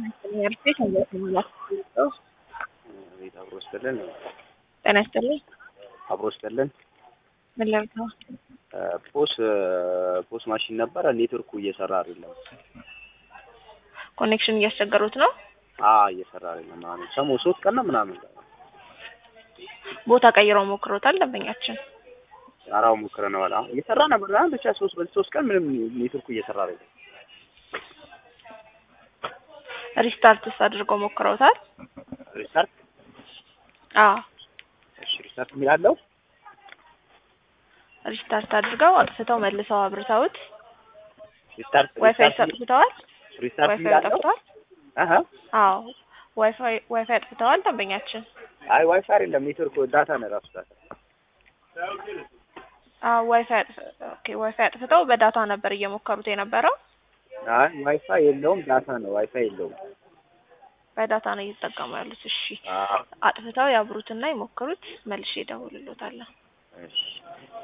ቤት ቤት አብሮ ስጥልን ጤና ይስጥልኝ። አብሮ ስጥልን ምን ላድርግ ነው? ፖስ ፖስ ማሽን ነበረ ኔትወርኩ እየሰራ አይደለም። ኮኔክሽን እያስቸገሩት ነው። አ እየሰራ አይደለም ምናምን ሰሞኑን ሶስት ቀን ነው ምናምን ቦታ ቀይረው ሞክሮታል ደንበኛችን። አራው ሞክረነዋል። አሁን እየሰራ ነበር ምናምን ብቻ ሶስት በዚህ ሶስት ቀን ምንም ኔትወርኩ እየሰራ አይደለም። ሪስታርትስ አድርገው ሞክረውታል? ሪስታርት አዎ እሺ ሪስታርት የሚላለው ሪስታርት አድርገው አጥፍተው መልሰው አብርተውት ሪስታርት ዋይፋይ ሪስታርት አጥፍተዋል። ሪስታርት ዋይፋይ የሚላለው አጥፍተዋል። አሀ አዎ ዋይፋይ ዋይፋይ አጥፍተዋል ደንበኛችን። አይ ዋይፋይ አይደለም ኔትወርክ ዳታ ነው ራሱ ዳታ አዎ ዋይፋይ አጥፍ ኦኬ ዋይፋይ አጥፍተው በዳታ ነበር እየሞከሩት የነበረው። አይ ዋይፋይ የለውም ዳታ ነው ዋይፋይ የለውም በዳታ ነው እየተጠቀሙ ያሉት። እሺ አዎ አጥፍተው ያብሩትና ይሞክሩት። መልሼ እደውልልዎታለሁ። እሺ